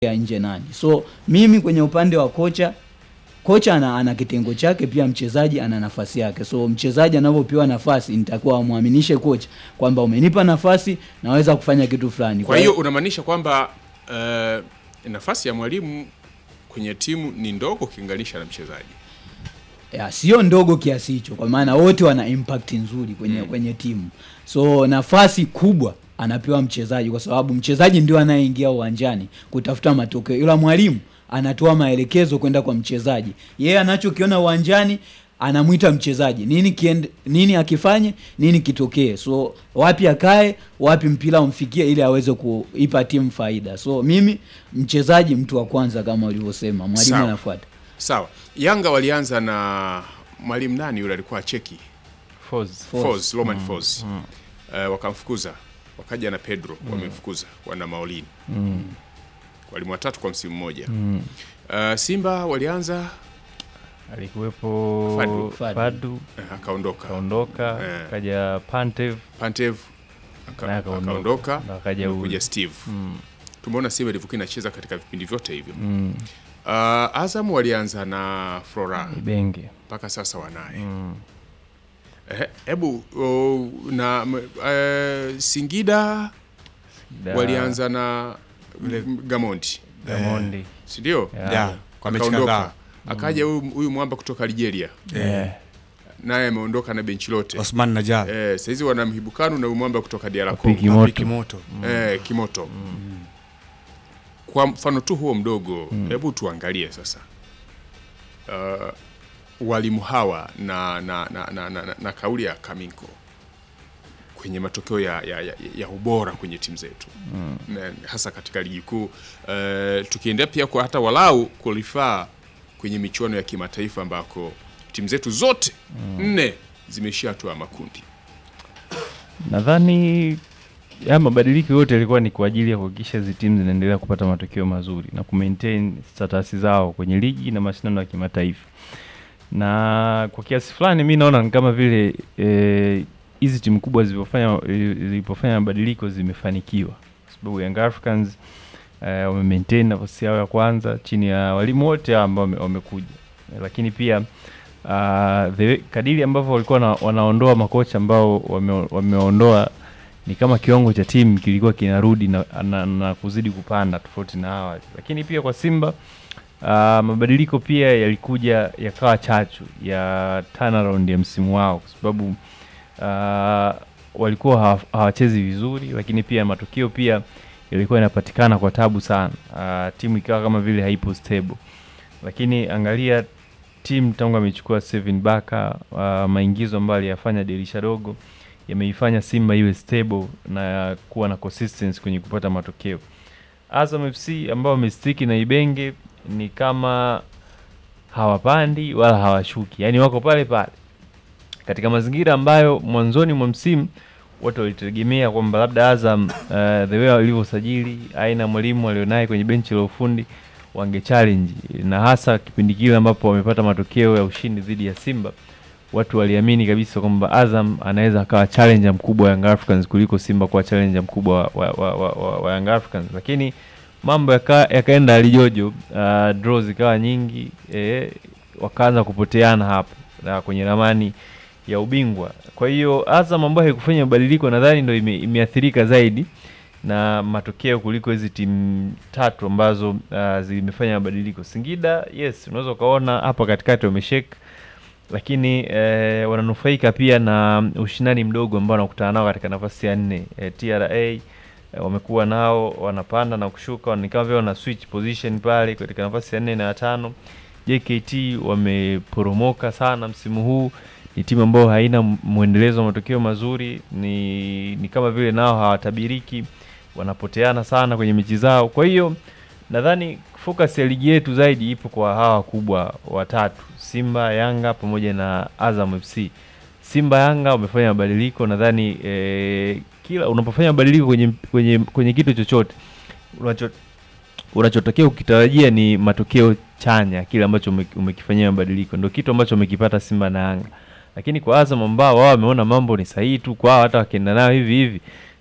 ya nje nani. So mimi kwenye upande wa kocha, kocha ana, ana kitengo chake, pia mchezaji ana nafasi yake. So mchezaji anavyopewa nafasi, nitakuwa amwaminishe kocha kwamba umenipa nafasi, naweza kufanya kitu fulani. Kwa hiyo unamaanisha kwamba eh, nafasi ya mwalimu kwenye timu ni ndogo ukilinganisha na mchezaji. ya, sio ndogo kiasi hicho, kwa maana wote wana impact nzuri kwenye, kwenye timu. So nafasi kubwa anapewa mchezaji, kwa sababu mchezaji ndio anayeingia uwanjani kutafuta matokeo, ila mwalimu anatoa maelekezo kwenda kwa mchezaji. Yeye anachokiona uwanjani anamwita mchezaji nini kiende, nini akifanye nini kitokee, so wapi akae, wapi mpira umfikie, ili aweze kuipa timu faida. So mimi mchezaji, mtu wa kwanza kama ulivyosema, mwalimu Sawa. anafuata. Sawa, Yanga walianza na mwalimu nani yule alikuwa cheki Foz. Foz. Foz, Roman Foz. Eh, wakamfukuza wakaja na Pedro wamemfukuza wana Maulini walimu watatu kwa msimu mmoja. Eh, Simba walianza Alikuwepo Fadu. Fadu. Fadu eh, akaondoka kaondoka, Eh. kaja Pantev Pantev aka- naye akaondoka. akaondoka Na akaja huyu. kuja Steve. Mm. Tumeona Simba ilivyokuwa inacheza katika vipindi vyote hivyo. Mm. Uh, Azam walianza na Flora Ibenge mpaka sasa wanaye. Mm. Ehe, Hebu oh, na m- eh, Singida Da- walianza na m- Gamondi, Gamondi si ndio? Ya. ya kwa mechi Akaondoka. kadhaa Akaja huyu huyu mwamba kutoka Algeria, Eh. naye ameondoka na benchi lote. Osman Najab Eh, saizi wana mhibukano na huyu mwamba kutoka DR Wapiki Congo. moto. Piki moto Eh, Kimoto. Kwa mfano tu huo mdogo, hebu tuangalie sasa uh, walimu hawa na, na, na, na, na, na, na kauli ya Kaminko kwenye matokeo ya, ya, ya, ya ubora kwenye timu zetu na, hasa katika ligi kuu uh, tukiendea pia kwa hata walau kulifaa kwenye michuano ya kimataifa ambako timu zetu zote nne zimeishia hatua ya makundi. Nadhani haya mabadiliko yote yalikuwa ni kwa ajili ya kuhakikisha hizi timu zinaendelea kupata matokeo mazuri na kumaintain status zao kwenye ligi na mashindano ya kimataifa. Na kwa kiasi fulani mi naona ni kama vile eh, hizi timu kubwa zilipofanya zilipofanya mabadiliko zimefanikiwa, kwa sababu Young Africans eh, wame maintain nafasi yao ya kwanza chini ya walimu wote hao ambao wame- wamekuja, lakini pia uh, the, kadiri ambavyo walikuwa na, wanaondoa makocha ambao wame, wameondoa ni kama kiwango cha timu kilikuwa kinarudi na, na, na kuzidi kupanda tofauti na awali, lakini pia kwa Simba uh, mabadiliko pia yalikuja yakawa chachu ya turnaround ya msimu wao kwa sababu uh, walikuwa hawa- hawachezi vizuri, lakini pia matokeo pia yalikuwa yanapatikana kwa tabu sana. Uh, timu ikawa kama vile haipo stable, lakini angalia timu tangu amechukua Steven Baka uh, maingizo ambayo aliyafanya dirisha dogo yameifanya Simba iwe stable na kuwa na consistency kwenye kupata matokeo. Azam FC ambao wamestiki na Ibenge ni kama hawapandi wala hawashuki, yaani wako pale pale katika mazingira ambayo mwanzoni mwa msimu watu walitegemea kwamba labda Azam uh, the way walivyosajili aina ya mwalimu alionaye kwenye benchi la ufundi wange challenge, na hasa kipindi kile ambapo wamepata matokeo ya ushindi dhidi ya Simba, watu waliamini kabisa kwamba Azam anaweza akawa challenger mkubwa wa Young Africans kuliko Simba kuwa challenger mkubwa wa, wa, wa, wa, wa Young Africans, lakini mambo yaka- yakaenda alijojo, uh, draw zikawa nyingi eh, wakaanza kupoteana hapo na kwenye ramani ya ubingwa. Kwa hiyo Azam ambayo haikufanya mabadiliko nadhani ndo ime, imeathirika zaidi na matokeo kuliko hizi timu tatu ambazo uh, zimefanya mabadiliko. Singida, yes, unaweza ukaona hapa katikati wameshake, lakini eh, wananufaika pia na ushindani mdogo ambao wanakutana nao katika nafasi ya nne. Eh, TRA eh, wamekuwa nao wanapanda na kushuka, ni kama vile wana switch position pale katika nafasi ya nne na ya tano. JKT wameporomoka sana msimu huu, ni timu ambayo haina mwendelezo wa matokeo mazuri, ni, ni kama vile nao hawatabiriki, wanapoteana sana kwenye mechi zao. Kwa hiyo nadhani focus ya ligi yetu zaidi ipo kwa hawa wakubwa watatu, Simba, Yanga pamoja na Azam FC. Simba, Yanga wamefanya mabadiliko, nadhani eh, kila unapofanya mabadiliko kwenye, kwenye, kwenye kitu chochote unacho unachotokea ukitarajia ni matokeo chanya, kile ambacho ume- umekifanyia mabadiliko, ndio kitu ambacho umekipata Simba na Yanga. Lakini kwa Azam ambao wao wameona mambo ni sahihi tu kwao, hata wakienda nayo hivi hivi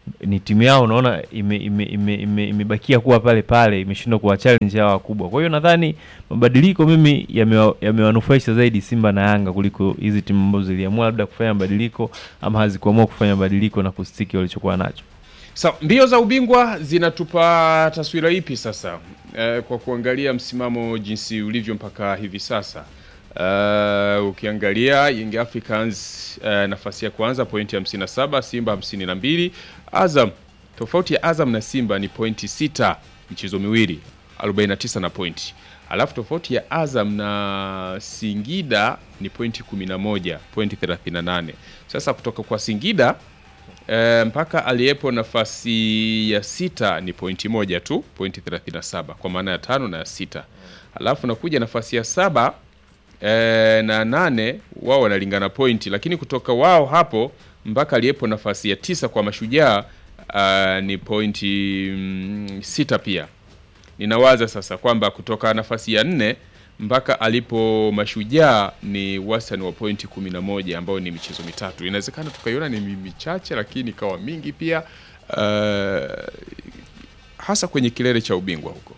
ni timu yao unaona imebakia ime, ime, ime, imebakia kuwa pale pale imeshindwa kuwa challenge hao wakubwa. Kwa hiyo nadhani mabadiliko mimi yamewa- yamewanufaisha zaidi Simba na Yanga kuliko hizi timu ambazo ziliamua labda kufanya mabadiliko ama hazikuamua kufanya mabadiliko na kustiki walichokuwa nacho. Sawa, mbio za ubingwa zinatupa taswira ipi sasa eh, kwa kuangalia msimamo jinsi ulivyo mpaka hivi sasa? Eh, ukiangalia Young Africans eh, nafasi ya kwanza pointi 57, Simba 52, Azam tofauti ya Azam na Simba ni pointi sita, michezo miwili 49 na pointi, alafu tofauti ya Azam na Singida ni pointi 11, pointi 38. Sasa kutoka kwa Singida E, mpaka aliyepo nafasi ya sita ni pointi moja tu, pointi 37 kwa maana ya tano na ya sita. Alafu nakuja nafasi ya saba e, na nane, wao wanalingana pointi, lakini kutoka wao hapo mpaka aliyepo nafasi ya tisa kwa Mashujaa ah, ni pointi mm, sita pia. Ninawaza sasa kwamba kutoka nafasi ya nne mpaka alipo Mashujaa ni wastani wa pointi kumi na moja ambayo ni michezo mitatu. Inawezekana tukaiona ni mi- michache, lakini ikawa mingi pia, uh, hasa kwenye kilele cha ubingwa huko.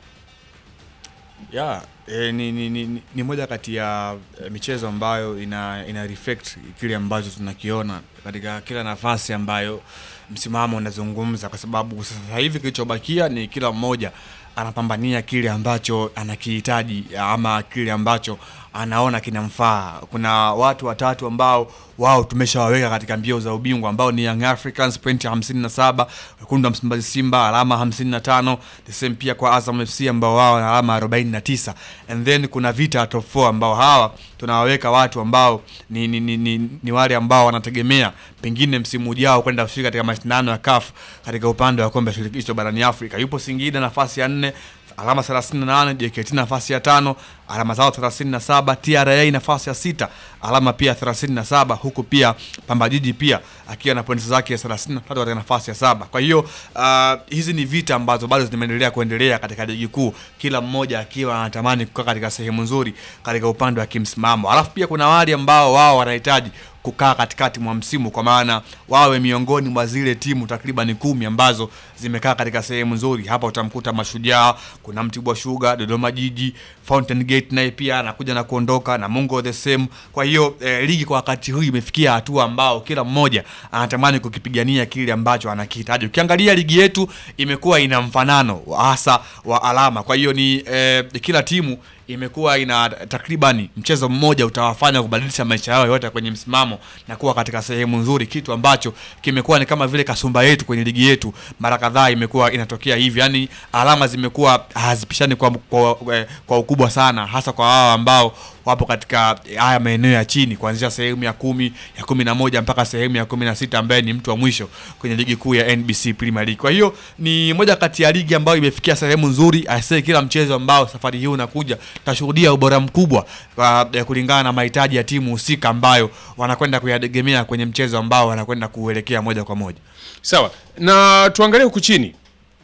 ya e, ni, ni, ni, ni- ni moja kati ya e, michezo ambayo ina, ina reflect kile ambacho tunakiona katika kila nafasi ambayo msimamo unazungumza, kwa sababu sasa hivi kilichobakia ni kila mmoja anapambania kile ambacho anakihitaji ama kile ambacho anaona kinamfaa. Kuna watu watatu ambao wao tumeshawaweka katika mbio za ubingwa ambao ni Young Africans pointi 57, wekundu wa Msimbazi Simba alama 55, the same pia kwa Azam FC ambao wao wana alama 49, and then kuna vita ya top 4 ambao hawa tunawaweka watu ambao ni, ni, ni, ni, ni wale ambao wanategemea pengine msimu ujao kwenda kushiriki katika mashindano ya CAF katika upande wa kombe la shirikisho barani Afrika. Yupo Singida nafasi ya nne alama 38, JKT nafasi ya tano alama zao 37, TRA nafasi ya sita alama pia 37, huku pia Pamba Jiji pia akiwa na pointi zake 33 katika nafasi ya saba. Kwa hiyo uh, hizi ni vita ambazo bado zinaendelea kuendelea katika ligi kuu, kila mmoja akiwa anatamani kukaa katika sehemu nzuri katika upande wa kimsimamo, alafu pia kuna wale ambao wao wanahitaji kukaa katikati mwa msimu kwa maana wawe miongoni mwa zile timu takriban kumi ambazo zimekaa katika sehemu nzuri. Hapa utamkuta Mashujaa, kuna Mtibwa Sugar, Dodoma Jiji, Fountain Gate naye pia anakuja na kuondoka na Mungo the same. Kwa hiyo eh, ligi kwa wakati huu imefikia hatua ambao kila mmoja anatamani kukipigania kile ambacho anakihitaji. Ukiangalia ligi yetu imekuwa ina mfanano hasa wa alama, kwa hiyo ni eh, kila timu imekuwa ina takribani mchezo mmoja utawafanya kubadilisha maisha yao yote kwenye msimamo na kuwa katika sehemu nzuri, kitu ambacho kimekuwa ni kama vile kasumba yetu kwenye ligi yetu. Mara kadhaa imekuwa inatokea hivi, yani alama zimekuwa hazipishani kwa, kwa, kwa, kwa ukubwa sana, hasa kwa wao ambao wapo katika haya maeneo ya chini kuanzia sehemu ya kumi ya kumi na moja mpaka sehemu ya kumi na sita ambaye ni mtu wa mwisho kwenye ligi kuu ya NBC Premier League. Kwa hiyo ni moja kati ya ligi ambayo imefikia sehemu nzuri. Aisee, kila mchezo ambao safari hii unakuja tutashuhudia ubora mkubwa kwa ya kulingana na mahitaji ya timu husika ambayo wanakwenda kuyategemea kwenye mchezo ambao wanakwenda kuelekea moja kwa moja. Sawa, na tuangalie huku chini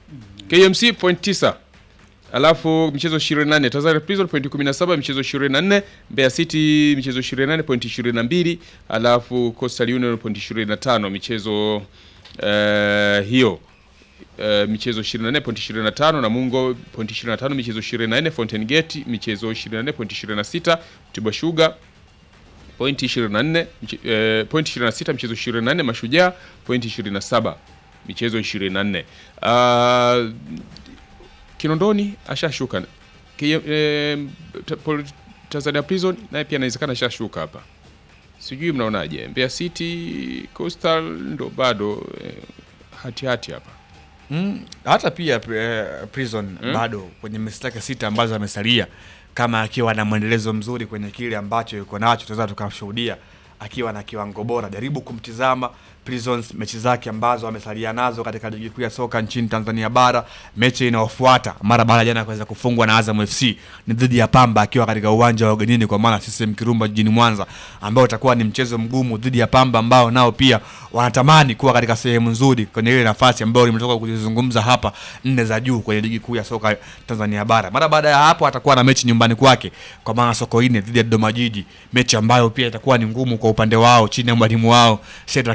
KMC point 9 alafu michezo 28, Tanzania Prison point 17 michezo 24, Mbeya City michezo 28 point 22, alafu Coastal Union point 25 michezo eh, hiyo eh, michezo 24 point 25, Namungo point 25 michezo 24, Fountain Gate michezo 24 point 26, Mtibwa Sugar point 24 mche- eh, point 26 michezo 24, Mashujaa point 27 michezo 24. Uh, Kinondoni ashashuka Ki- eh, ta- Pol- Tanzania Prison naye pia inawezekana ashashuka hapa, sijui mnaonaje? Mbeya City Coastal ndo bado eh, hati hati hapa Mm, hata pia eh, Prison bado kwenye mechi zake sita ambazo amesalia, kama akiwa na mwendelezo mzuri kwenye kile ambacho yuko nacho, tunaweza tukamshuhudia akiwa na kiwango bora. Jaribu kumtizama Prisons mechi zake ambazo amesalia nazo katika ligi kuu ya soka nchini Tanzania bara. Mechi inayofuata mara baada ya jana kuweza kufungwa na Azam FC ni dhidi ya Pamba akiwa katika uwanja wa ugenini kwa maana CCM Kirumba jijini Mwanza, ambao utakuwa ni mchezo mgumu dhidi ya Pamba ambao nao pia wanatamani kuwa katika sehemu nzuri kwenye ile nafasi ambayo nimetoka kuzizungumza hapa, nne za juu kwenye ligi kuu ya soka Tanzania bara. Mara baada ya hapo atakuwa na mechi nyumbani kwake kwa maana Sokoine dhidi ya Dodoma Jiji, mechi ambayo pia itakuwa ni ngumu kwa upande wao chini ya mwalimu wao Shedrack Nsajigwa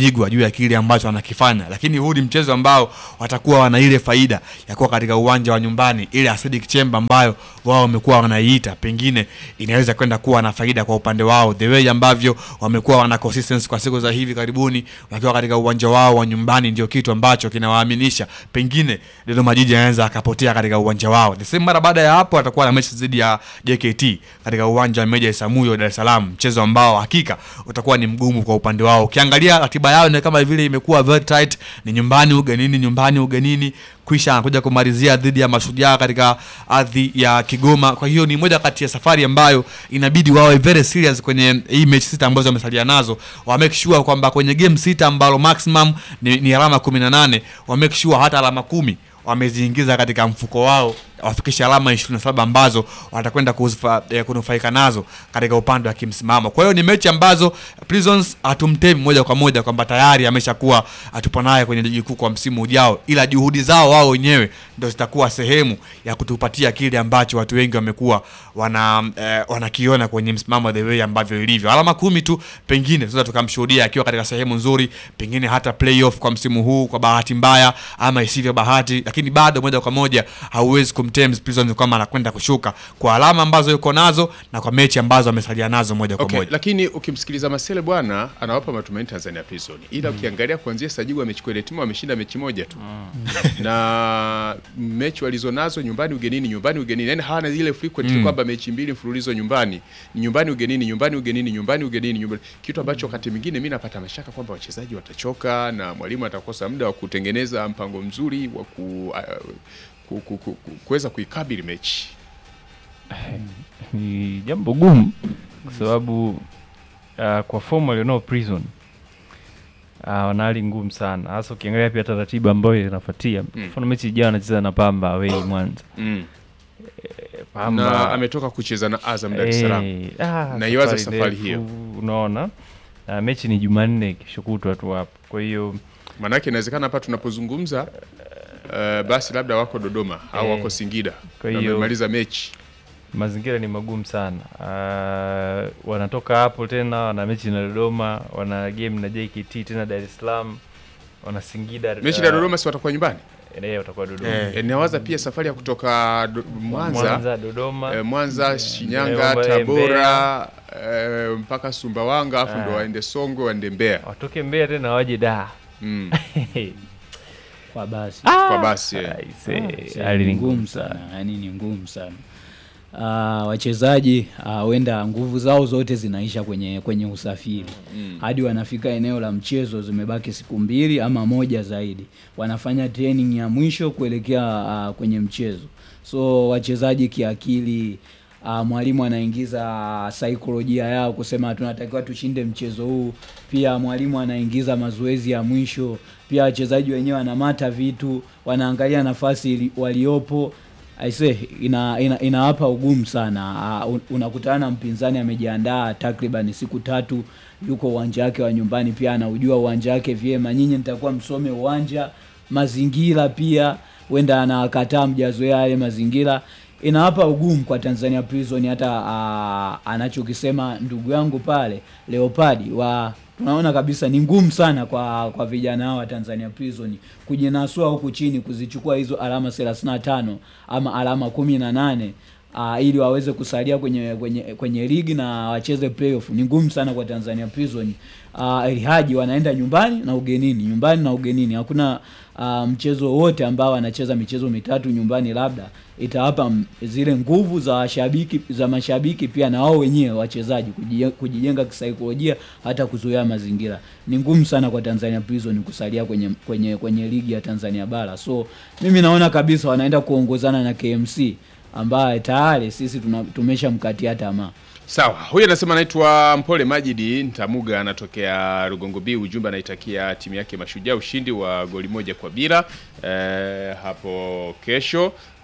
kupigwa juu ya kile ambacho wanakifanya, lakini huu ni mchezo ambao watakuwa wana ile faida ya kuwa katika uwanja wa nyumbani, ile acidic chamber ambayo wao wamekuwa wanaiita, pengine inaweza kwenda kuwa na faida kwa upande wao, the way ambavyo wamekuwa wana consistency kwa siku za hivi karibuni wakiwa katika uwanja wao wa nyumbani, ndio kitu ambacho kinawaaminisha pengine Dodoma Jiji anaweza akapotea katika uwanja wao. The same mara baada ya hapo atakuwa na mechi dhidi ya JKT katika uwanja wa Meja Isamuyo Dar es Salaam, mchezo ambao hakika utakuwa ni mgumu kwa upande wao. Ukiangalia ratiba yao ni kama vile imekuwa very tight, ni nyumbani ugenini, nyumbani ugenini kisha anakuja kumalizia dhidi ya Mashujaa katika ardhi ya Kigoma. Kwa hiyo ni moja kati ya safari ambayo inabidi wawe very serious kwenye hii mechi sita ambazo wamesalia nazo, wa make sure kwamba kwenye game sita ambalo maximum ni, ni alama 18 wa make sure hata alama kumi wameziingiza katika mfuko wao wafikishe alama 27 ambazo watakwenda kuzifa- eh, kunufaika nazo katika upande wa kimsimamo. Kwa hiyo ni mechi ambazo Prisons hatumtemi moja kwa moja kwamba tayari ameshakuwa atupo naye kwenye ligi kuu kwa msimu ujao, ila juhudi zao wao wenyewe ndio zitakuwa sehemu ya kutupatia kile ambacho watu wengi wamekuwa wana eh, wanakiona kwenye msimamo the way ambavyo ilivyo. Alama kumi tu pengine tunaweza tukamshuhudia akiwa katika sehemu nzuri, pengine hata playoff kwa msimu huu kwa bahati mbaya ama isivyo bahati, lakini bado moja kwa moja hauwezi kumtems Prisons kwamba anakwenda kushuka kwa alama ambazo yuko nazo na kwa mechi ambazo amesalia nazo moja kwa Okay, moja. lakini ukimsikiliza Masele bwana anawapa matumaini Tanzania Prison, ila ukiangalia kuanzia Sajibu amechukua ile timu ameshinda mechi moja tu na mechi walizonazo nyumbani ugenini, nyumbani ugenini, yani hawana ile frequent kwamba mechi mbili mfululizo nyumbani ni nyumbani ugenini, nyumbani ugenini, nyumbani ugenini, nyumbani, kitu ambacho wakati mwingine mimi napata mashaka kwamba wachezaji watachoka na mwalimu atakosa muda wa kutengeneza mpango mzuri wa ku, uh, ku, ku, ku, ku, kuweza kuikabili mechi. ni jambo gumu kwa sababu uh, kwa fomu walionao prison uh, wana hali ngumu sana hasa ukiangalia pia taratibu ambayo inafuatia mfano mechi ijayo anacheza na pamba awei mwanza Mm. pamba na ametoka kucheza na Azam Dar es Salaam. Eh, ah, Naiwaza safari ndefu, hiyo. unaona uh, mechi ni jumanne kesho kutwa tu hapo kwa hiyo Maanake inawezekana hapa tunapozungumza uh, basi labda wako Dodoma au Eh, wako Singida kwa na hiyo- wamemaliza mechi. mazingira ni magumu sana uh, wanatoka hapo tena wana mechi na dodoma wana game na jkt tena dar es salaam wana singida Mechi na Dodoma si watakuwa nyumbani. eneo watakuwa dodoma Eh. E, nawaza pia safari ya kutoka do, Mwanza mwanza dodoma eh, Mwanza, Shinyanga, Mbeya, Tabora eh, mpaka Sumbawanga afu ndo Ah. waende Songwe waende Mbeya. watoke mbea tena waje da Mm. kwa basi Kwa basi eh. Aise, Sasa hali ni ni ngumu ngumu sana yani ni ngumu sana Ah, wachezaji ah, huenda nguvu zao zote zinaisha kwenye kwenye usafiri hadi wanafika eneo la mchezo zimebaki siku mbili ama moja zaidi wanafanya training ya mwisho kuelekea ah, kwenye mchezo so wachezaji kiakili uh, mwalimu anaingiza saikolojia yao kusema tunatakiwa tushinde mchezo huu pia mwalimu anaingiza mazoezi ya mwisho pia wachezaji wenyewe wanamata vitu wanaangalia nafasi ili- waliopo aise ina, ina, inawapa ugumu sana uh, unakutana na mpinzani amejiandaa takriban siku tatu yuko uwanja wake wa nyumbani pia anaujua uwanja wake vyema nyinyi nitakuwa msome uwanja mazingira pia huenda anakataa mjazoea yale mazingira inawapa ugumu kwa Tanzania Prison hata uh, anachokisema ndugu yangu pale Leopard wa tunaona kabisa ni ngumu sana kwa kwa vijana hao wa Tanzania Prison kujinasua huku chini kuzichukua hizo alama 35 ama alama 18 uh, ili waweze kusalia kwenye kwenye kwenye ligi na wacheze playoff. Ni ngumu sana kwa Tanzania Prison. Uh, Elhaji wanaenda nyumbani na ugenini, nyumbani na ugenini. Hakuna uh, mchezo wote ambao wanacheza michezo mitatu nyumbani, labda itawapa m- zile nguvu za washabiki za mashabiki pia na wao wenyewe wachezaji kujie- kujijenga kisaikolojia, hata kuzoea mazingira. Ni ngumu sana kwa Tanzania Prison kusalia kwenye kwenye kwenye ligi ya Tanzania bara. So mimi naona kabisa wanaenda kuongozana na KMC ambaye tayari sisi tuna- tumeshamkatia tamaa. Sawa, huyu anasema anaitwa Mpole Majidi Ntamuga, anatokea Rugongo B. Ujumbe anaitakia timu yake Mashujaa ushindi wa goli moja kwa bila eh, hapo kesho.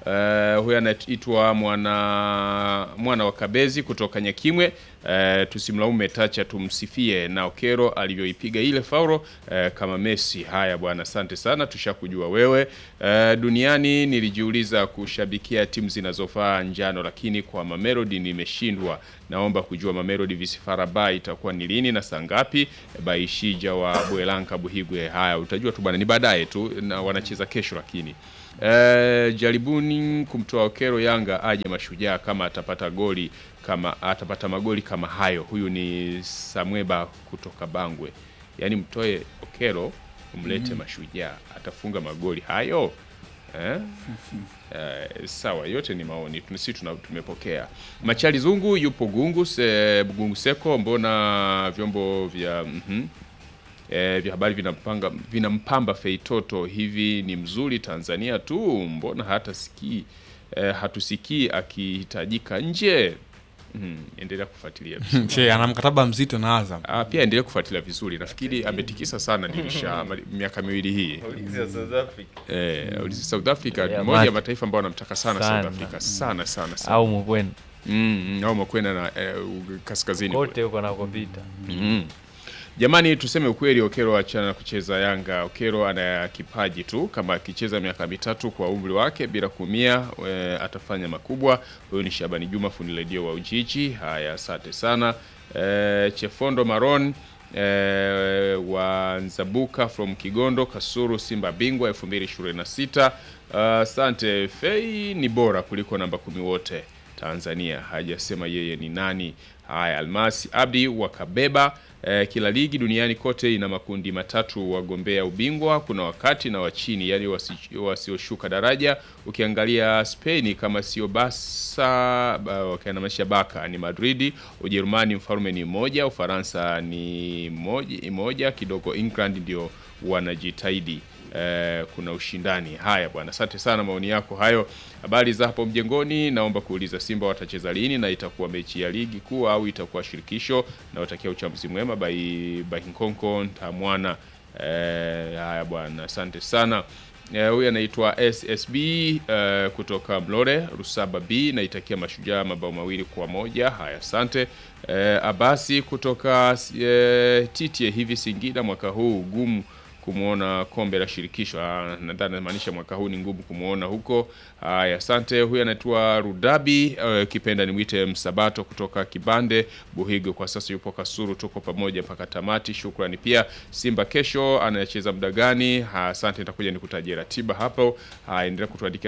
Uh, huyu anaitwa mwana mwana wa Kabezi kutoka Nyakimwe. Uh, tusimlaumu Metacha, tumsifie na Okero alivyoipiga ile faulo uh, kama Messi. Haya bwana, asante sana, tushakujua wewe. Uh, duniani nilijiuliza kushabikia timu zinazofaa njano, lakini kwa Mamelodi nimeshindwa. Naomba kujua Mamelodi Visifaraba itakuwa ni lini na saa ngapi? Baishija wa Bwelanka Buhigwe. Haya utajua tu bwana, ni baadaye tu na wanacheza kesho lakini Eh, jaribuni kumtoa Okero Yanga aje Mashujaa kama atapata goli kama atapata magoli kama hayo. Huyu ni Samweba kutoka Bangwe. Yaani mtoe Okero umlete Mashujaa atafunga magoli hayo eh? Eh, sawa, yote ni maoni sisi tuna tumepokea. Machali Zungu yupo Gungu se, Gungu Seko, mbona vyombo vya mhm e, vya habari vinampanga vinampamba Feitoto hivi ni mzuri Tanzania tu, mbona hata sikii e, hatusikii akihitajika nje? Mm, endelea kufuatilia vizuri. Che, ana mkataba mzito na Azam. Ah, pia endelea kufuatilia vizuri. Nafikiri ametikisa sana dirisha mali- miaka miwili hii. Eh, ulizi South Africa ni Yeah, moja ya man. mataifa ambayo anamtaka sana, Sana. South Africa sana sana sana. au Mkwena Mm, mm, au Makwena na eh, u- kaskazini kule. kote huko anakopita. Mm. Jamani, tuseme ukweli, Okero achana na kucheza Yanga. Okero ana kipaji tu, kama akicheza miaka mitatu kwa umri wake bila kuumia e, atafanya makubwa. Huyu ni Shabani Juma, fundi redio wa Ujiji. Haya, asante sana e, Chefondo Maron e, wa Nzabuka from Kigondo Kasuru, Simba bingwa 2026. Asante. Fei ni bora kuliko namba kumi wote Tanzania. Hajasema yeye ni nani. Haya, Almasi Abdi wakabeba eh, kila ligi duniani kote ina makundi matatu wagombea ubingwa. Kuna wakati na wa chini, yani wasi- wasioshuka daraja. Ukiangalia Spain kama sio Barca ba- wakianamisha Baka ni Madridi, Ujerumani mfalme ni moja, Ufaransa ni moja, moja kidogo, England ndio wanajitahidi eh, kuna ushindani. Haya bwana, asante sana, maoni yako hayo. Habari za hapo mjengoni, naomba kuuliza Simba watacheza lini na itakuwa mechi ya ligi kuu au itakuwa shirikisho? Na watakia uchambuzi mwema by by Nkonko Ntamwana. Eh, haya bwana, asante sana. Eh, huyu anaitwa SSB eh, kutoka Mlore Rusaba B, naitakia mashujaa mabao mawili kwa moja. Haya, asante. Eh, Abasi kutoka eh, Titie, hivi Singida mwaka huu gumu kumwona kombe la shirikisho. Ah, Nadhani namaanisha mwaka huu ni ngumu kumwona huko. Haya, asante. Huyu anaitwa Rudabi uh, kipenda nimwite Msabato kutoka Kibande Buhigo, kwa sasa yupo Kasuru. Tuko pamoja mpaka tamati, shukrani. Pia Simba kesho anacheza muda gani? Ha, Asante, nitakuja nikutajia ratiba hapo. Haya, endelea kutuandikia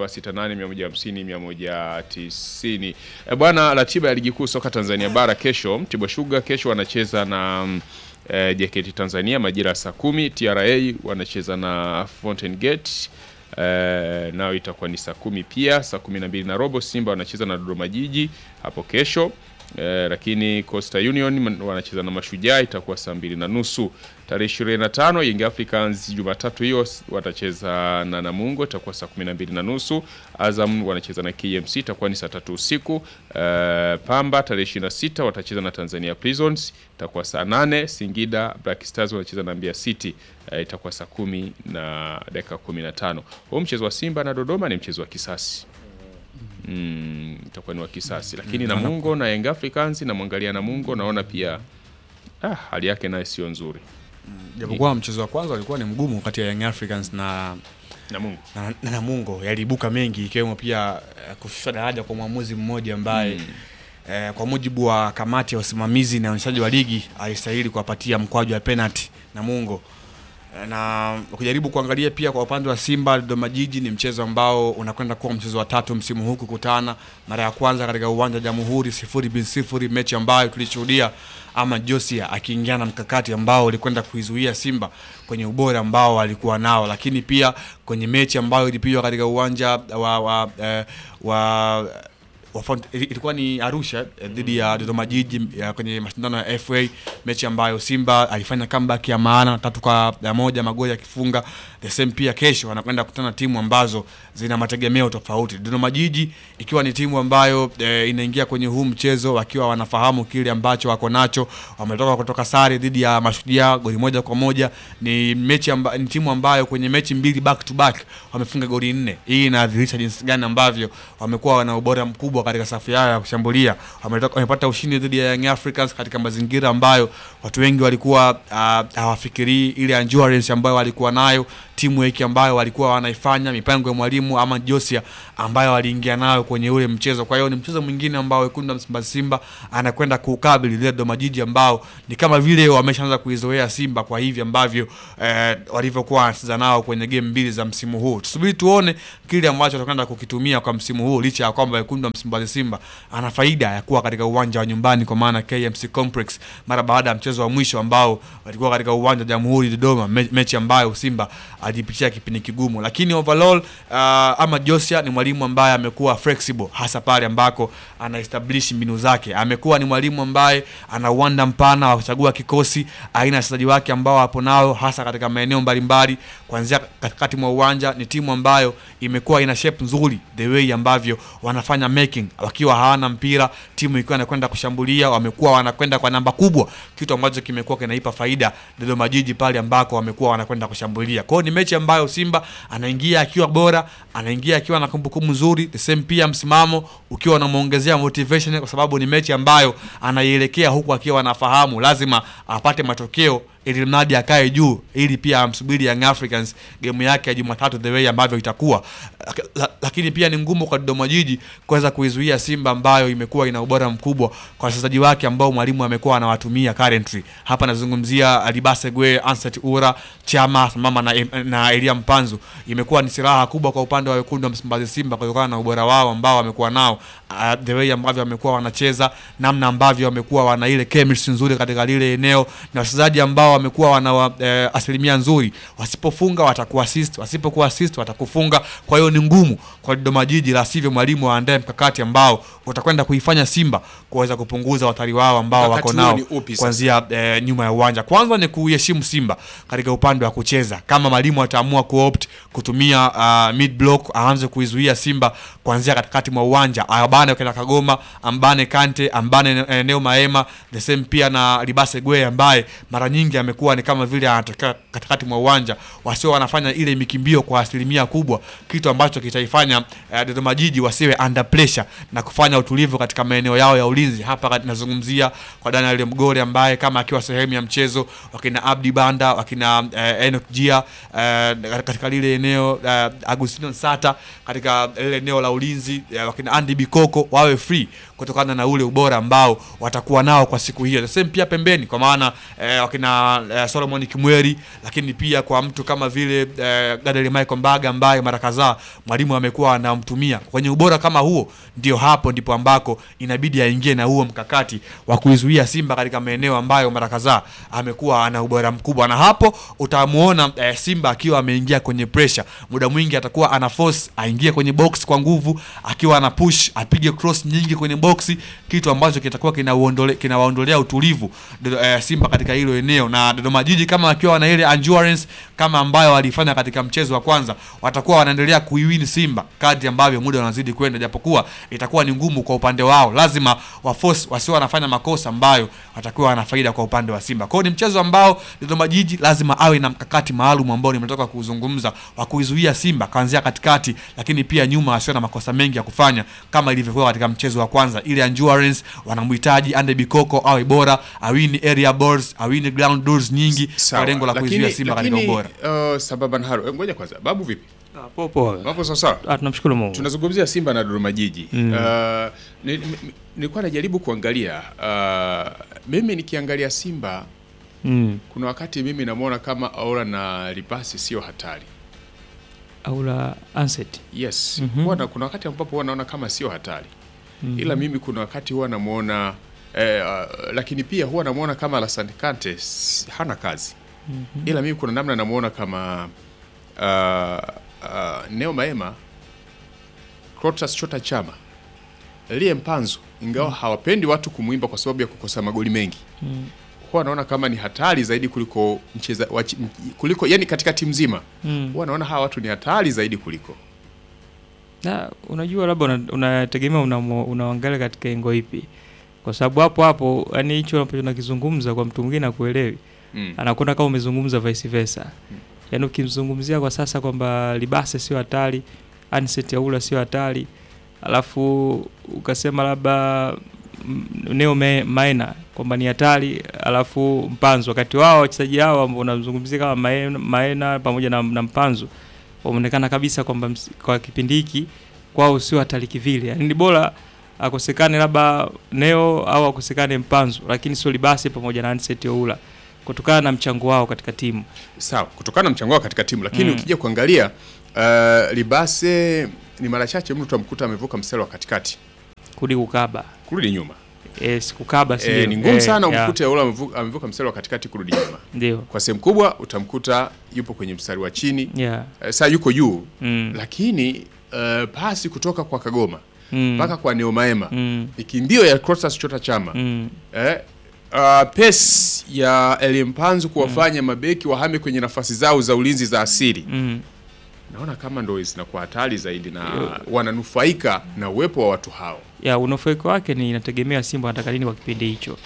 0768 150 190. Bwana, ratiba ya ligi kuu soka Tanzania bara kesho, Mtibwa Sugar kesho wanacheza na mm, eh, JKT Tanzania majira ya saa kumi. TRA wanacheza na Fountain Gate eh, nao itakuwa ni saa kumi pia. Saa kumi na mbili na robo Simba wanacheza na Dodoma Jiji hapo kesho. Eh, lakini Coastal Union man- wanacheza na Mashujaa itakuwa saa mbili na nusu. Tarehe 25 Young Africans Jumatatu hiyo s- watacheza na Namungo itakuwa saa kumi na mbili na nusu. Azam wanacheza na KMC itakuwa ni saa tatu usiku. Eh, Pamba tarehe 26 watacheza na Tanzania Prisons itakuwa saa nane. Singida Black Stars wanacheza na Mbeya City eh, itakuwa saa kumi na dakika 15. Huu mchezo wa Simba na Dodoma ni mchezo wa kisasi mm, itakuwa ni wa kisasi lakini Namungo na Young Africans namwangalia Namungo naona pia ah, hali yake naye sio nzuri Japokuwa mchezo wa kwanza ulikuwa ni mgumu kati ya Young Africans na Namungo na, na Namungo yaliibuka mengi ikiwemo pia eh, kushushwa daraja kwa mwamuzi mmoja ambaye eh, kwa mujibu wa kamati ya usimamizi na uendeshaji wa ligi alistahili kuwapatia mkwaju wa penalty Namungo. Eh, na ukijaribu kuangalia pia kwa upande wa Simba Dodoma Jiji ni mchezo ambao unakwenda kuwa mchezo wa tatu msimu huu kukutana, mara ya kwanza katika uwanja wa Jamhuri sifuri bin sifuri, mechi ambayo tulishuhudia ama Josia akiingia na mkakati ambao ulikwenda kuizuia Simba kwenye ubora ambao alikuwa nao, lakini pia kwenye mechi ambayo ilipigwa katika uwanja wa, wa, eh, wa wa Font- ili- ilikuwa ni Arusha eh, dhidi ya Dodoma Jiji ya kwenye mashindano ya FA, mechi ambayo Simba alifanya comeback ya maana tatu kwa ya moja, magoli akifunga. The same pia kesho wanakwenda kukutana na timu ambazo zina mategemeo tofauti. Dodoma Jiji ikiwa ni timu ambayo eh, inaingia kwenye huu mchezo wakiwa wanafahamu kile ambacho wako nacho. Wametoka kutoka sare dhidi ya Mashujaa goli moja kwa moja. Ni mechi amba, ni timu ambayo kwenye mechi mbili back to back wamefunga goli nne. Hii inadhihirisha jinsi gani ambavyo wamekuwa wana ubora mkubwa katika safu yao ya kushambulia. Wametoka wamepata ushindi dhidi ya Young Africans katika mazingira ambayo watu wengi walikuwa ah, hawafikirii ile endurance ambayo walikuwa nayo timu hiki ambayo walikuwa wanaifanya mipango ya mwalimu ama Josia ambayo waliingia nayo kwenye ule mchezo. Kwa hiyo ni mchezo mwingine ambao wekundu wa Msimbazi Simba anakwenda kuukabili ile Dodoma Jiji ambao ni kama vile wameshaanza kuizoea Simba kwa hivi ambavyo eh, walivyokuwa wanacheza nao kwenye game mbili za msimu huu. Tusubiri tuone kile ambacho atakwenda kukitumia kwa msimu huu, licha ya kwamba wekundu wa Msimbazi Simba ana faida ya kuwa katika uwanja wa nyumbani kwa maana KMC Complex mara baada ya mchezo wa mwisho ambao walikuwa katika uwanja wa Jamhuri Dodoma, me, mechi ambayo Simba alipitia kipindi kigumu, lakini overall uh, ama Josia ni mwalimu ambaye amekuwa flexible hasa pale ambako ana establish mbinu zake. Amekuwa ni mwalimu ambaye ana uwanda mpana wa kuchagua kikosi, aina ya wachezaji wake ambao wapo nao hasa katika maeneo mbalimbali, kuanzia katikati mwa uwanja. Ni timu ambayo imekuwa ina shape nzuri, the way ambavyo wanafanya making wakiwa hawana mpira, timu ikiwa inakwenda kushambulia, wamekuwa wanakwenda kwa namba kubwa, kitu ambacho kimekuwa kinaipa faida Dodoma Jiji pale ambako wamekuwa wanakwenda kushambulia. Kwa hiyo ni mechi ambayo Simba anaingia akiwa bora, anaingia akiwa na kumbukumbu nzuri, the same pia msimamo ukiwa unamwongezea motivation, kwa sababu ni mechi ambayo anaielekea huku akiwa anafahamu lazima apate matokeo ili mradi akae juu, ili pia amsubiri Young Africans game yake ya Jumatatu the way ambavyo itakuwa. La, lakini pia ni ngumu kwa Dodoma Jiji kuweza kuizuia Simba ambayo imekuwa ina ubora mkubwa kwa wachezaji wake ambao mwalimu amekuwa anawatumia currently. Hapa nazungumzia Alibase Gwe, Ansat Ura, Chama mama na, na Elia Mpanzu. Imekuwa ni silaha kubwa kwa upande wa wekundu wa Msimbazi Simba kutokana na ubora wao ambao wamekuwa nao, uh, the way ambavyo wamekuwa wanacheza, namna ambavyo wamekuwa wana ile chemistry nzuri katika lile eneo na wachezaji ambao wamekuwa wana eh, asilimia nzuri, wasipofunga watakuassist, wasipokuwa assist watakufunga. Kwa hiyo ni ngumu kwa Dodoma Jiji, la sivyo mwalimu aandae mkakati ambao utakwenda kuifanya Simba kuweza kupunguza watari wao ambao Mkakati wako huo nao ni upi sasa? kuanzia eh, nyuma ya uwanja. Kwanza ni kuiheshimu Simba katika upande wa kucheza. Kama mwalimu ataamua kuopt kutumia uh, mid block, aanze kuizuia Simba kuanzia katikati mwa uwanja, abane kina Kagoma, ambane Kante, ambane eneo Maema, the same pia na Libase Gwe ambaye mara nyingi amekuwa ni kama vile anatokea katikati mwa uwanja, wasio wanafanya ile mikimbio kwa asilimia kubwa, kitu ambacho kitaifanya uh, Dodoma Jiji wasiwe under pressure na kufanya utulivu katika maeneo yao ya ulinzi. Hapa kat- nazungumzia kwa Daniel Mgore ambaye kama akiwa sehemu ya mchezo, wakina Abdi Banda, wakina uh, Enoch Jia uh, katika lile eneo uh, Agustino Sata katika lile eneo la ulinzi uh, wakina Andy Bikoko wawe free kutokana na ule ubora ambao watakuwa nao kwa siku hiyo. The same pia pembeni kwa maana eh, wakina eh, Solomon Kimweri, lakini pia kwa mtu kama vile eh, Gadeli Michael Mbaga ambaye mara kadhaa mwalimu amekuwa anamtumia kwenye ubora kama huo, ndio hapo ndipo ambako inabidi aingie na huo mkakati wa kuizuia Simba katika maeneo ambayo mara kadhaa amekuwa ana ubora mkubwa, na hapo utamuona eh, Simba akiwa ameingia kwenye pressure, muda mwingi atakuwa ana force aingie kwenye box kwa nguvu, akiwa ana push apige cross nyingi kwenye boxi, kitu ambacho kitakuwa kinauondole- kinawaondolea utulivu Dodo- eh, Simba katika hilo eneo, na Dodoma Jiji kama wakiwa na ile endurance kama ambayo walifanya katika mchezo wa kwanza, watakuwa wanaendelea kuiwin Simba kadri ambavyo muda unazidi kwenda, japokuwa itakuwa ni ngumu kwa upande wao, lazima wa force wasio wanafanya makosa ambayo watakuwa wana faida kwa upande wa Simba. Kwa hiyo ni mchezo ambao Dodoma Jiji lazima awe na mkakati maalum ambao nimetoka kuzungumza wa kuizuia Simba kuanzia katikati, lakini pia nyuma asio na makosa mengi ya kufanya kama ilivyokuwa katika mchezo wa kwanza. Ile endurance wanamhitaji Ande Bikoko awe bora, awini area balls, awini ground duels nyingi kwa Sawa, lengo la kuizuia lakini- Simba katika lakini, ubora. uh, sambamba na haro, ngoja kwanza, babu vipi? Ah, poa poa. Wapo sawa sawa? Ah, tunamshukuru Mungu. tunazungumzia Simba na Dodoma Jiji. Uh, ni- ni- nilikuwa najaribu kuangalia uh, mimi nikiangalia Simba Mm. kuna wakati mimi namwona kama Aura na Libasi sio hatari. Aula Anset. Yes, Mhm. huwa na- kuna wakati ambapo huwa naona kama sio hatari ila mimi kuna wakati huwa namwona eh, uh, lakini pia huwa namwona kama Alassane Kante s- hana kazi ila mimi kuna namna namwona kama uh, uh, Neo Maema Clatous Chota Chama Elie Mpanzu ingawa hawapendi watu kumwimba kwa sababu ya kukosa magoli mengi Mm. huwa anaona kama ni hatari zaidi kuliko mcheza wachi, m- kuliko yani katika timu nzima Mm. huwa anaona hawa watu ni hatari zaidi kuliko Na unajua labda una- unategemea una unaangalia katika engo ipi, kwa sababu hapo hapo yani hicho ambacho nakizungumza kwa mtu mwingine akuelewi, mm. anakuona kama umezungumza vice versa. Yani ukimzungumzia kwa sasa kwamba Libase sio hatari, Anset Yaula sio hatari, alafu ukasema labda mm, Neo Me- Maena kwamba ni hatari, alafu Mpanzu, wakati wao wachezaji hao ambao unamzungumzia kama Maena, Maena pamoja na, na Mpanzu wameonekana kabisa kwamba ms- kwa kipindi hiki kwao sio hatari kivile, yani ni bora akosekane labda Neo au akosekane Mpanzu, lakini sio Libase pamoja na Anset Yaula kutokana na mchango wao katika timu. sawa kutokana na mchango wao katika timu lakini Mm. ukija kuangalia uh, Libase ni mara chache mtu utamkuta amevuka mstari wa katikati kudi kukaba kurudi nyuma yes, kukaba si e, ndio? ni ngumu Eh, sana yeah, umkute yule amevuka, amevuka mstari wa katikati kurudi nyuma ndio kwa sehemu kubwa utamkuta yupo kwenye mstari wa chini yeah. uh, saa yuko juu mm. lakini uh, pasi kutoka kwa Kagoma mm. mpaka kwa Neomaema mm. ni mbio ya Clatous Chota Chama mm. eh, uh, pace ya Elie Mpanzu kuwafanya mabeki wahame kwenye nafasi zao za ulinzi za asili mm. naona kama ndo zinakuwa hatari zaidi na Yo. wananufaika na uwepo wa watu hao ya unufaiko wake ni inategemea Simba anataka nini kwa kipindi hicho.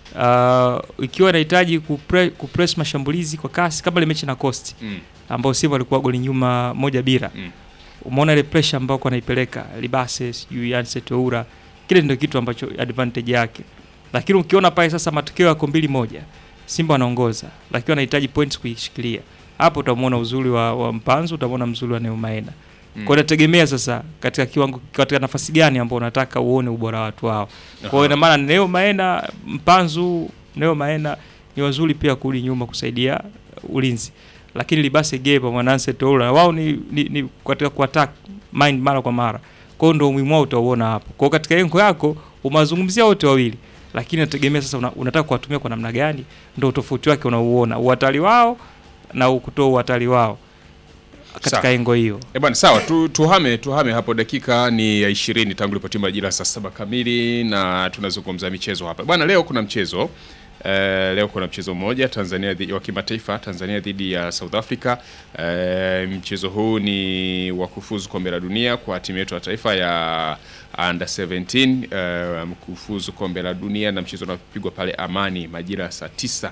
Uh, ikiwa inahitaji kupre, kupress mashambulizi kwa kasi kama ile mechi na Coast mm. ambao Simba walikuwa goli nyuma moja bila Mm. umeona ile pressure ambayo kwa anaipeleka Libase sijui Anset Oura, kile ndio kitu ambacho advantage yake, lakini ukiona pale sasa matokeo yako mbili moja, Simba wanaongoza, lakini wanahitaji points kuishikilia hapo, utamwona uzuri wa, wa Mpanzu, utamwona mzuri wa Neumaena Mm. kwa inategemea sasa katika kiwango katika nafasi gani ambao unataka uone ubora wa watu wao. Kwa hiyo ina maana Neo Maena, Mpanzu, Neo Maena ni wazuri pia kurudi nyuma kusaidia ulinzi. Lakini Libase Gay pamoja na Anset Oura wao ni, ni, ni katika kuattack mind mara kwa mara. Kwa hiyo ndio umuhimu wao utauona hapo. Kwa hiyo katika engo yako umewazungumzia wote wawili. Lakini inategemea sasa una, unataka kuwatumia kwa namna gani ndio tofauti wake unauona. Uhatari wao na kutoa uhatari wao katika Sawa. engo hiyo. E bwana sawa tu, tuhame tuhame hapo dakika ni ya ishirini tangu lipotima majira saa saba kamili na tunazungumza michezo hapa bwana leo kuna mchezo Eh, leo kuna mchezo mmoja Tanzania dhidi wa kimataifa Tanzania dhidi ya South Africa. Eh, mchezo huu ni wa kufuzu kombe la dunia kwa timu yetu ya taifa ya under 17 eh, kufuzu kombe la dunia na mchezo unapigwa pale Amani majira ya saa tisa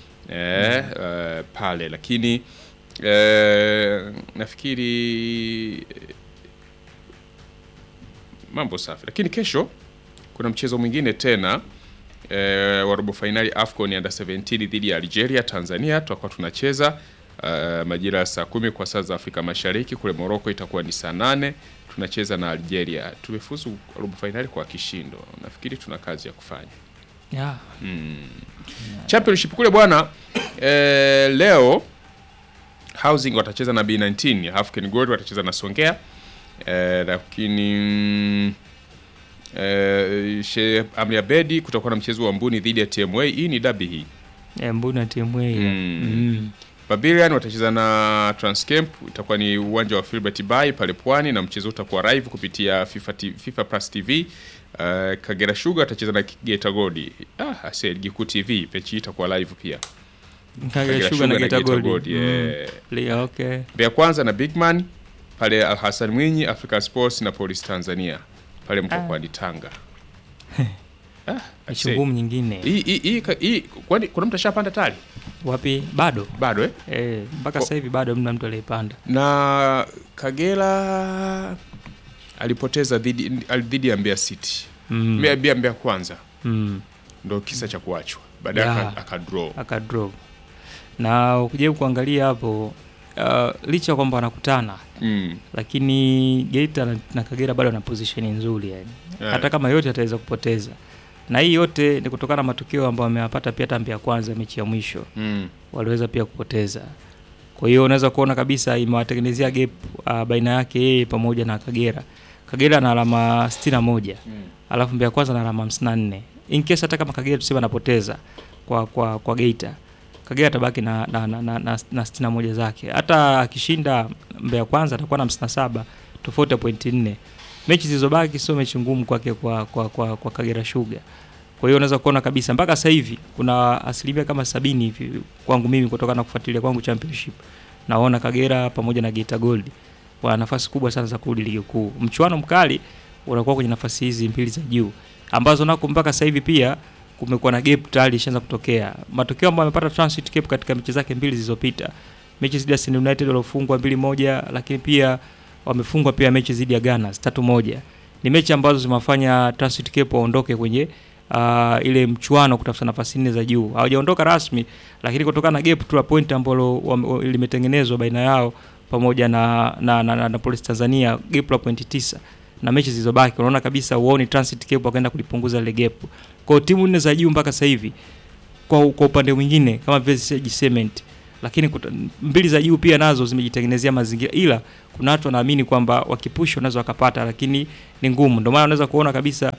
eh, eh, pale lakini eh, nafikiri mambo safi, lakini kesho kuna mchezo mwingine tena eh, wa robo fainali AFCON under 17 dhidi ya Algeria. Tanzania tutakuwa tunacheza eh, majira ya saa kumi kwa saa za Afrika Mashariki. Kule Morocco itakuwa ni saa nane tunacheza na Algeria. Tumefuzu robo fainali kwa kishindo, nafikiri tuna kazi ya kufanya. Yeah. Championship kule bwana eh, leo Housing watacheza na B19, African Gold watacheza na Songea eh, lakini mm, eh, Sheikh Amri Abedi kutakuwa na mchezo wa Mbuni dhidi ya TMA. Hii ni dabi hii. Eh, Mbuna timu hiyo. Mm. Mm. Barbarian watacheza na Transcamp, itakuwa ni uwanja wa Filbert Bay pale Pwani, na mchezo utakuwa live kupitia FIFA, T- FIFA Plus TV. Uh, Kagera Sugar watacheza na Geita Gold. Ah, ase ligi kuu TV mechi hii itakuwa live pia. Kagera Sugar na Geita Gold. yeah. Mm. Okay. Mbeya Kwanza na Bigman pale Al Hassan Mwinyi, Africa Sports na Police Tanzania pale mkokwani Tanga. Ah, I say, Chungumu nyingine. hii hii hii ka- hii kwani kuna mtu ashapanda tayari? Wapi? Bado. Bado eh? Eh, mpaka Ko- sasa hivi bado mna mtu aliyepanda. Na Kagera alipoteza dhidi dhidi ya Mbeya City. Mm. Mbeya Mbeya Mbeya Kwanza Mm. ndo kisa cha kuachwa. Baadaye Yeah. aka- akadraw. Akadrop. Na ukijaribu kuangalia hapo uh, licha ya kwamba wanakutana Mm. lakini Geita na, na Kagera bado wana position nzuri yani. Yeah. Hata kama yote ataweza kupoteza. Na hii yote ni kutokana na matokeo ambayo wameyapata pia tambi ya kwanza mechi ya mwisho. Mm. waliweza pia kupoteza. Kwa hiyo unaweza kuona kabisa imewatengenezea gap uh, baina yake yeye pamoja na Kagera. Kagera na alama 61 Mm. alafu Mbeya Kwanza na alama 54. In case hata kama Kagera tuseme anapoteza kwa kwa kwa Geita, Kagera atabaki na na, na, na, na, na 61 zake. Hata akishinda Mbeya Kwanza atakuwa na 57 tofauti ya pointi 4. mechi zilizobaki sio mechi ngumu kwake kwa, kwa, kwa, kwa Kagera Sugar. Kwa hiyo unaweza kuona kabisa mpaka sasa hivi kuna asilimia kama sabini hivi kwangu mimi kutokana na kufuatilia kwangu championship, naona Kagera pamoja na Geita Gold wana nafasi kubwa sana za kurudi ligi kuu. Mchuano mkali unakuwa kwenye nafasi hizi mbili za juu ambazo nako mpaka sasa hivi pia kumekuwa na gap tayari ishaanza kutokea. Matokeo ambayo amepata Transit Cape katika mechi zake mbili zilizopita, mechi dhidi ya Send United waliofungwa mbili moja, lakini pia wamefungwa pia mechi dhidi ya Gunners tatu moja. Ni mechi ambazo zimewafanya Transit Cape waondoke kwenye uh, ile mchuano kutafuta nafasi nne za juu. Hawajaondoka rasmi, lakini kutokana na gap tu la point ambalo wame- limetengenezwa baina yao pamoja na na, na, na, na Police Tanzania gap la pointi tisa na mechi zilizobaki unaona kabisa uoni Transit Cape wakaenda kulipunguza ile gap. Kwa hiyo timu nne za juu mpaka sasa hivi kwa, kwa upande mwingine kama vile Sage Cement lakini kuta, mbili za juu pia nazo zimejitengenezea mazingira, ila kuna watu wanaamini kwamba wakipush wanaweza wakapata, lakini ni ngumu. Ndio maana unaweza kuona kabisa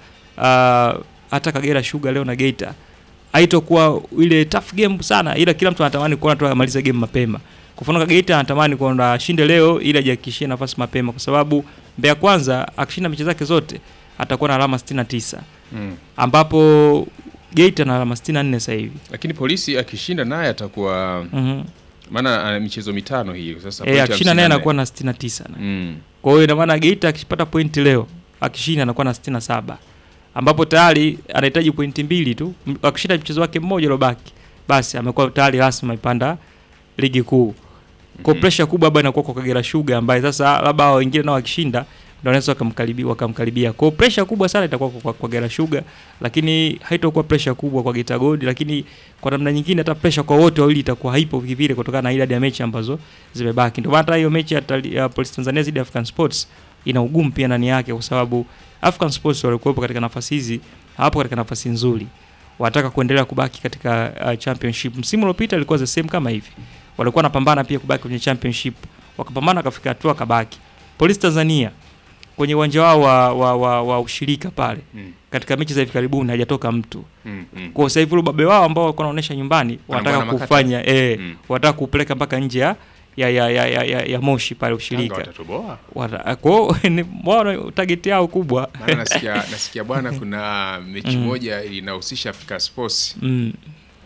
uh, hata Kagera Sugar leo na Geita haitokuwa ile tough game sana, ila kila mtu anatamani kuona tu amalize game mapema. Kwa mfano Geita anatamani kuona ashinde leo ili ajihakikishie nafasi mapema, kwa sababu Mbeya Kwanza akishinda mechi zake zote atakuwa na alama 69 Mm. ambapo Geita na alama 64 sasa hivi. Lakini polisi akishinda naye atakuwa Mhm. maana ana michezo mitano hii sasa. Eh, pointi akishinda naye 54. anakuwa na 69 na. Mm. Kwa hiyo ina maana Geita akipata pointi leo akishinda anakuwa na 67 ambapo tayari anahitaji pointi mbili tu. M- Akishinda mchezo wake mmoja uliobaki, basi amekuwa tayari rasmi amepanda ligi kuu. Kwa Mhm. pressure kubwa hapa inakuwa kwa Kagera Sugar ambaye sasa labda hao wengine nao wakishinda ndio wanaweza wakamkaribia wakamkaribia. Kwa hiyo pressure kubwa sana itakuwa kwa, kwa, kwa Kagera Sugar, lakini haitakuwa pressure kubwa kwa Geita Gold, lakini kwa namna nyingine hata pressure kwa wote wawili itakuwa haipo vile kutokana na idadi ya mechi ambazo zimebaki. Ndio maana hata hiyo mechi ya, Tali- ya Police Tanzania dhidi ya African Sports ina ugumu pia ndani yake, kwa sababu African Sports walikuwepo katika nafasi hizi, hawapo katika nafasi nzuri, wanataka kuendelea kubaki katika uh, championship. Msimu uliopita ilikuwa the same kama hivi, walikuwa wanapambana pia kubaki kwenye championship, wakapambana wakafika hatua kabaki. Police Tanzania kwenye uwanja wao wa, wa, wa, wa ushirika pale Mm. katika mechi za hivi karibuni hajatoka mtu Mm. Mm. kwa sasa hivi ule ubabe wao ambao walikuwa wanaonyesha nyumbani wanataka Wanabwana makata. kufanya eh, Mm. wanataka kupeleka mpaka nje ya ya, ya, ya, ya, ya, ya Moshi pale Yanga ushirika. watatoboa. Wata- Kwa hiyo ni wao target yao kubwa. Maana nasikia nasikia bwana, kuna mechi Mm. moja inahusisha Africa Sports. Mm,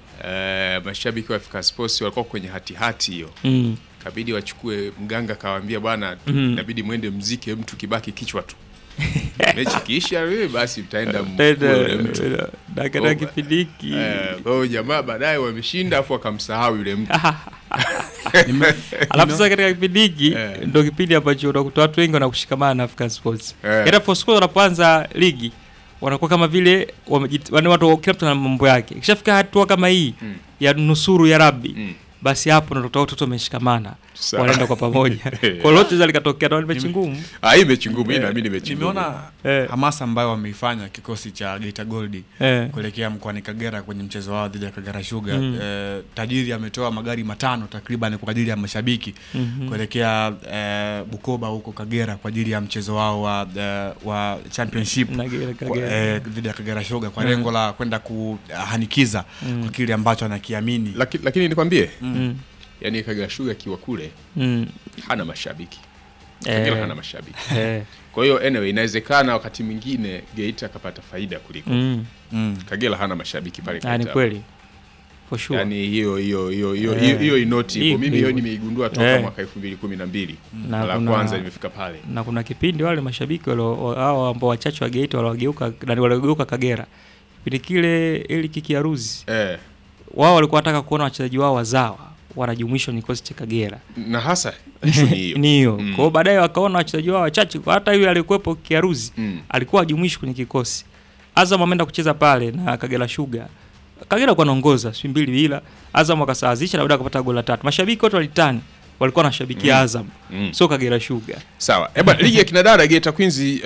Eh, mashabiki wa Africa Sports walikuwa kwenye hatihati hiyo, mm, kabidi wachukue mganga, kawaambia bwana, Mhm. inabidi mwende mzike mtu kibaki kichwa tu mechi kiisha, wewe basi mtaenda Tena, mkue yule mtu. eh, na katika Oh, kipindi hiki Eh, Kwa hiyo jamaa baadaye wameshinda, afu wakamsahau yule mtu. alafu sasa katika kipindi hiki Eh. ndio kipindi ambacho unakuta watu wengi wanakushikamana na African Sports. Eh. Hata for score wanapoanza ligi wanakuwa kama vile wamejit- yaani watu kila mtu ana mambo yake. Ikishafika hatua kama hii Mm. ya nusuru ya Rabbi Mm. basi hapo ndo utakuta watoto wameshikamana Sawa. wanaenda kwa pamoja. Kwa lote za likatokea na mechi ngumu. Ah, hii mechi ngumu, hii naamini mechi ngumu. nimeona Eh. hamasa ambayo wameifanya kikosi cha Geita Gold Eh. kuelekea mkoani Kagera kwenye mchezo wao dhidi ya Kagera Sugar. Mm. Eh, tajiri ametoa magari matano takriban kwa ajili ya mashabiki Mhm. kuelekea eh, Bukoba huko Kagera kwa ajili ya mchezo wao wa, eh, wa championship Na Kagera- kwa- Kagera. eh, dhidi ya Kagera Sugar kwa Mm. lengo la kwenda kuhanikiza Mm. kwa kile ambacho anakiamini. Laki- lakini nikwambie Mm. yani Kagera Sugar akiwa kule Mm. hana mashabiki Kagera Eh. hana mashabiki Eh. kwa hiyo anyway inawezekana wakati mwingine Geita akapata faida kuliko Mm. Mm. Kagera hana mashabiki pale Ah, ni Geita. kweli. For sure. yani hiyo hiyo hiyo hiyo Eh. hiyo- hiyo inoti Hii- hivyo mimi hiyo hii- nimeigundua toka Eh. mwaka 2012 Na la kuna- kwanza nimefika pale na kuna kipindi wale mashabiki walio- hao ambao wachache wa Geita waliogeuka na waliogeuka Kagera kipindi kile ili kikiaruzi eh, wao walikuwa wanataka kuona wachezaji wao wazawa wanajumuishwa kwenye kikosi cha Kagera na hasa issue ni hiyo ni hiyo Mm. kwa hiyo baadaye wakaona wachezaji wao wachache kwa hata yule aliyekuwepo kiaruzi Mm. alikuwa hajumuishwi kwenye kikosi Azam ameenda kucheza pale na Kagera Sugar Kagera kwa naongoza si mbili bila Azam akasawazisha na baadaye akapata goli la tatu mashabiki wote walitani walikuwa wanashabikia Mm. Azam Mm. sio Kagera Sugar sawa eba ligi ya kinadada Geita Queens uh,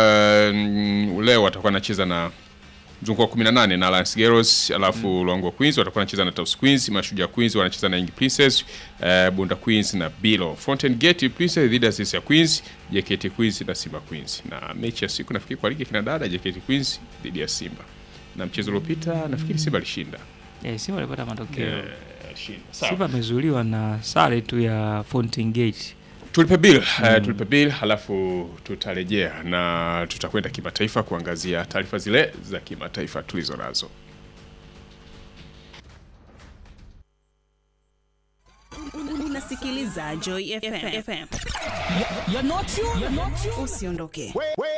mm, leo watakuwa wanacheza na mzunguko wa 18 na Alliance Girls alafu mm. Luangwa Queens watakuwa wanacheza na Taus Queens, Mashujaa Queens wanacheza na Young Princess, uh, Bunda Queens na Bilo. Fountain Gate Princess dhidi ya Sisia Queens, JKT Queens na Simba Queens. Na mechi ya siku nafikiri kwa ligi ya kinadada JKT Queens dhidi ya Simba. Na mchezo uliopita nafikiri Simba alishinda. eh, Simba walipata matokeo Eh, alishinda. Sawa. Simba amezuiliwa na sare tu ya Fountain Gate tulipe bill eh, tulipe bill halafu tutarejea na tutakwenda kimataifa kuangazia taarifa zile za kimataifa tulizo nazo Unasikiliza Joy FM. Usiondoke.